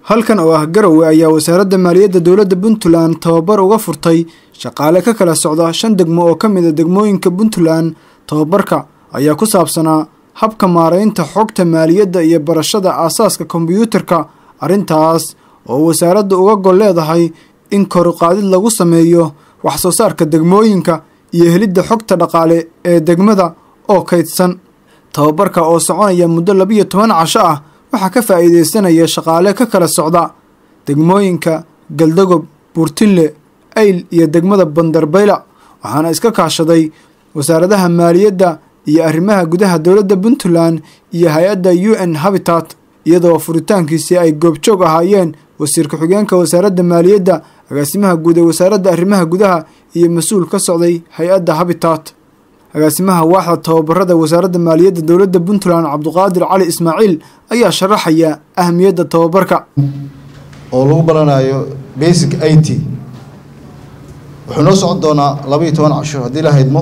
halkan oo ah garowe ayaa wasaaradda maaliyadda dowladda puntland tababar uga furtay shaqaale ka kala socda shan degmo oo ka mid a degmooyinka puntland tababarka ayaa ku saabsanaa habka maaraynta xogta maaliyadda iyo barashada aasaaska kombyuutarka arrintaas oo wasaaradda uga gol leedahay in koruqaadid lagu sameeyo wax soo saarka degmooyinka iyo helidda xogta dhaqaale ee degmada oo kaydsan tababarka oo soconaya muddo labiyo toban casho ah waxaa ka faa'iidaysanaya shaqaale ka kala socda degmooyinka galdagob buurtinle ayl iyo degmada bandarbayla waxaana iska kaashaday wasaaradaha maaliyadda iyo arrimaha gudaha dowladda puntland iyo hay-adda u n habitat iyadoo furitaankiisii ay goobjoog ahaayeen wasiir ku-xigeenka wasaaradda maaliyadda agaasimaha guud ee wasaaradda arrimaha gudaha iyo mas-uul ka socday hay-adda habitat agaasimaha waaxda tababarada wasaaradda maaliyadda dowladda puntland cabduqaadir cali ismaaciil ayaa sharaxaya ahamiyadda tababarka oo lagu baranayo basic i t wuxuu noo socon doonaa laba iyo toban casho haddii la haydmo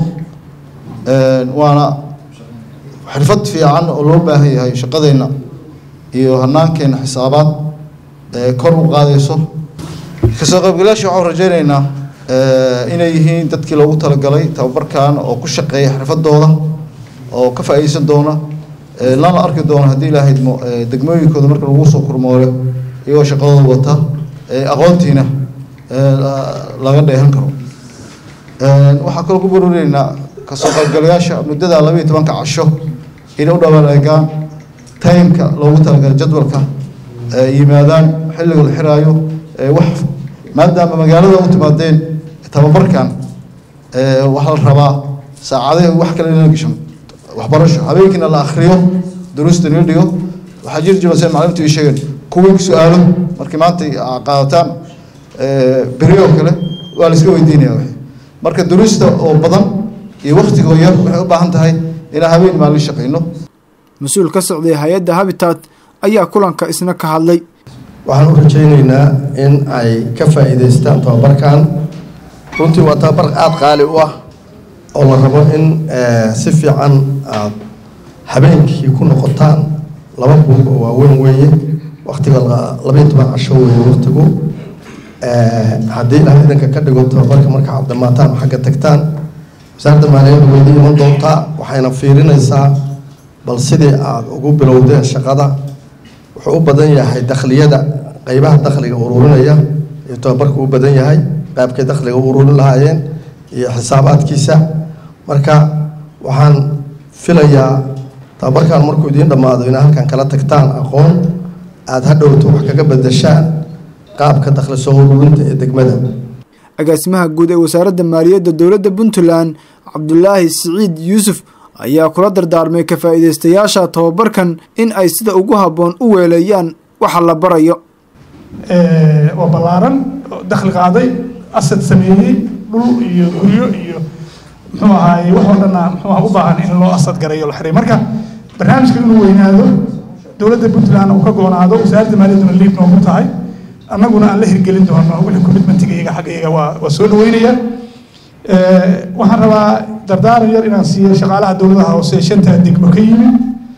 waana xirfad fiican oo loo baahan yahay shaqadeenna iyo hanaankeenna xisaabaad kor u qaadayso kasoo qaybgalayaasha waxaan rajaynaynaa inay yihiin dadkii loogu talagalay tababarkan oo ku shaqeeya xirfadooda oo ka faa'iideysan doona lana arki doono haddii la haydmo degmooyinkooda marka lagu soo kurmooyo iyagoo shaqadooda wata aqoontiina laga dheehan karo waxaa kaloo ku baruureynaa kasoo qaybgalayaasha muddada laba iyo tobanka casho inay u dhawaaleegaan timeka loogu talagalay jadwalka yimaadaan xilliga la xiraayo wax maadaama magaalada u timaadeen tababarkan waxaa la rabaa saacade wax kale inala gashan waxbarasho habeenkiina la akriyo duruusta nila dhigo waxaa jiri jiro se macalimintu ii sheegeen kuwii su-aalo markii maanta qaadataan beri oo kale waa la iska weydiinaya w marka duruusta oo badan iyo waktigoo yar waxay u baahan tahay inaan habeen maalin shaqayno mas-uul ka socday hay-adda habitat ayaa kulanka isna ka hadlay waxaan u rajaynaynaa in ay ka faa'iidaystaan tababarkan runtii waa tababar aada qaali u ah oo la rabo in si fiican aad habeenkii ku noqotaan laba buug oo waaweyn weeye waktiga labaiyo toban casho weeye waktigu haddii ilaah idanka ka dhigo tababarka marka aad dhamaataan xagga tagtaan wasaaradda maaliyadda weydi iman doontaa waxayna fiirinaysaa bal sidii aada ugu bilowdeen shaqada wuxuu u badan yahay dakhliyada qeybaha dakhliga ururinaya iyo tababarka u badan yahay qaybkay dakhliga u ururin lahaayeen iyo xisaabaadkiisa marka waxaan filayaa tababarkan markuu idiin dhammaado inaa halkan kala tagtaan aqoon aada hadhowto wax kaga bedeshaan qaabka dakhli soo ururinta ee degmada agaasimaha guud ee wasaaradda maaliyadda dowladda puntland cabdulaahi siciid yuusuf ayaa kula dardaarmay ka faa'iidaystayaasha tababarkan in ay sida ugu habboon u weeleeyaan waxa la barayo waa ballaaran dakhli qaaday asad sameeyey dhul iyo guryo iyo muxuu ahaaye waxoo dhanna muxuu u baahan in loo asad garayo la xiray marka barnaamijka inuu weynaado dowladda puntland uu ka goonaado wasaaradda maaliyadduna liib noogu tahay annaguna aan la hirgelin doono wixii commitmentiga iyaga xagga iyaga waa waa soo dhaweynaya waxaan rabaa dardaaran yar inaan siiyo shaqaalaha dowladaha hoose shanta degmo ka yimid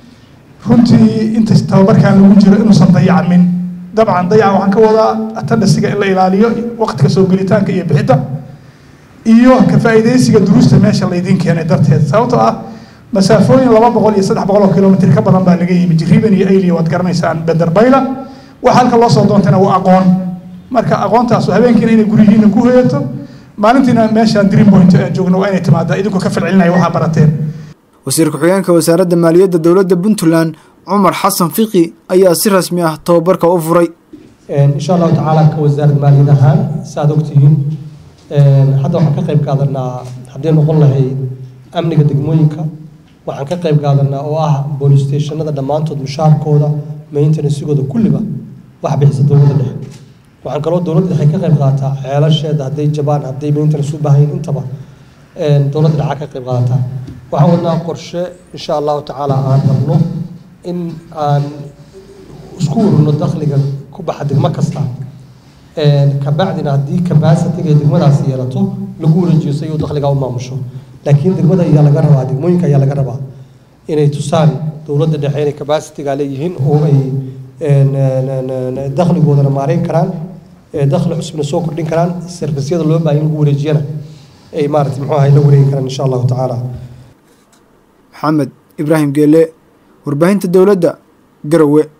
runtii inta tababarkan lagu jiro inuusan dayacamin dabcan dayaca waxaan ka wadaa atandhasiga in la ilaaliyo waqtiga soo gelitaanka iyo bixidda iyo ka faa'iidaysiga duruusta meesha laydiin keenay darteed sababtoo ah masaafooyin laba boqol iyo saddex boqol oo kilomitr ka badan baa laga yimid jiriban iyo ayliya waad garanaysaan benderbayla waxa halka loo soo doontayna waa aqoon marka aqoontaasu habeenkiina inay guryihiina ku hoyato maalintiina meeshaan dream point aan joogno waa inay timaada idinkoo ka falcelinaya waxaa barateen wasiir ku-xigeenka wasaaradda maaliyadda dowladda puntland cumar xasan fiqi ayaa si rasmi ah tababarka u furay insha allahu tacaala ka wasaaradda maaliyad ahaan saaad ogtihiin hadda waxaan ka qayb qaadanaa haddii noqon lahayd amniga degmooyinka waxaan ka qayb qaadanaa oo ah boolice stationada dhammaantood mushaarkooda maintenancygooda kulliba wax bixisa dowladda dhexe waxaan kaloo dowladda dhexe ka qayb qaadataa ceelasheeda hadday jabaan hadday maintenance u baahayin intaba dowladda dhexe ka qayb qaadataa waxaan wadnaa qorshe insha allahu tacaala aan rabno in aan isku ururno dakhliga ku baxa degmo kasta kabacdina haddii capacity-ga ay degmadaasi yeelato lagu wareejiyo si ayuu dakhliga u maamusho laakiin degmada ayaa laga rabaa degmooyinka ayaa laga rabaa inay tusaan dowladda dhexe inay capacity-ga leeyihiin oo ay dakhligoodana maareyn karaan dakhli cusubna soo kordhin karaan servisyada loo baahan in lagu wareejiyana ay maarata muxuu ahay la wareegi karaan insha allahu tacaala maxamed ibraahim geele warbaahinta dowladda garowe